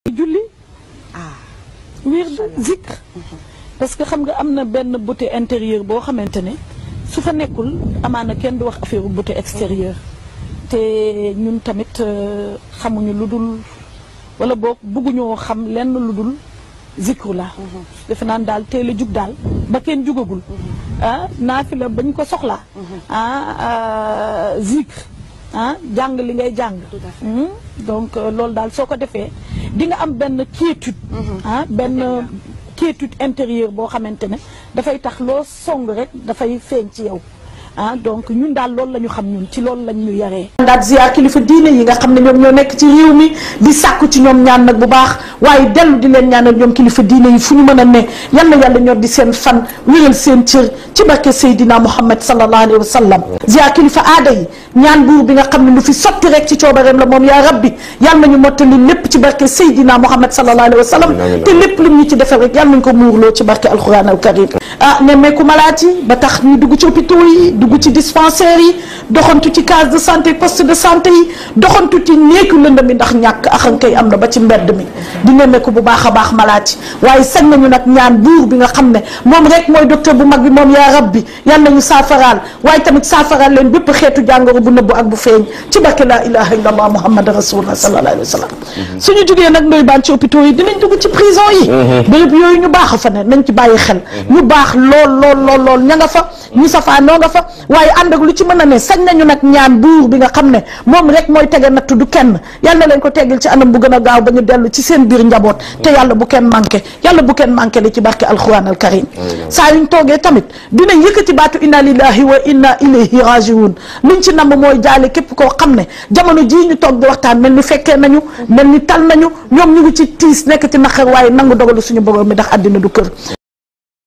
julli wird zikr parce que xam nga am na benn beauté intérieure boo xamante ne su fa nekkul amaana kenn du wax affaire beauté extérieure te ñun tamit xamuñu lu dul wala boog bëgguñoo xam lenn lu dul zikru la defe naan daal teel a jug daal ba kenn jugagul ah naafi la bañ ko soxlaa ah zikr ah jàng li ngay jàng donc loolu daal soo ko defee di nga am benn quiétude ah benn quiétude intérieure boo xamante ne dafay tax loo song rek dafay feeñ ci yow ah donc ñun daal loolu la ñu xam ñun ci loolu lañ ñu yaree. daal ziar kilifa diine yi nga xam ne ñoom ñoo nekk ci réew mi di sàkku ci ñoom ñaan nag bu baax waaye dellu di leen ñaanal ñoom kilifa diine yi fu ñu mën a ne yal na yàlla ñor di seen fan wéral seen cër ci barke Seydina Muhammad sallallahu alayhi wa sallam. ziar kilifa aada yi ñaan buur bi nga xam ne lu fi sotti rek ci coobareem la moom yaa rabbi yal nañu mottali lépp ci barke Seydina Muhammad sallallahu alayhi wa sallam te lépp lu ñu ci defal rek yal nañu ko muurloo ci barke alquran al karim ah nemmeeku malaat yi ba tax ñu dugg ci hôpitaux yi dugg ci dispensaires yi doxantu ci case de santé poste de santé yi doxantu ci néegu lëndëm mi ndax ñàkk axankay am na ba ci mbedd mi di nemmeeku bu baax a baax malaat yi waaye sañ nañu nag ñaan buur bi nga xam ne moom rek mooy docteur bu mag bi moom yaa rabbi yal nañu saafaraal waaye tamit saafaraal leen bépp xeetu jàngoro bu nëbbu ak bu feeñ ci barke laa ilaha illa allah muhammad rasulullah sallallahu alayhi wa sallam suñu jugee nag ndoy baan ci hôpitaux yi dinañ dugg ci prison yi béréb yooyu ñu baax a fa ne nañ ci bàyyi xel ñu baax lool lool lool lool ña nga fa ñu safaa noo nga fa waaye ànd ak lu ci mën a ne sañ nañu nag ñaan buur bi nga xam ne moom rek mooy tege nattu du kenn yal na leen ko teggil ci anam bu gën a gaaw ba ñu dellu ci seen biir njaboot te yàlla bu kenn manqué yàlla bu kenn manqué li ci barke alquran al karim saa yuñ toogee tamit dinañ yëkkati baatu inna lillahi wa inna ilayhi rajiun luñ ci namm mooy jaale képp koo xam ne jamono jii ñu toog di waxtaan mel ni fekkee nañu mel ni tal nañu ñoom ñu ngi ci tiis nekk ci naqar waaye nangu dogalu suñu borom mi ndax àddina du kër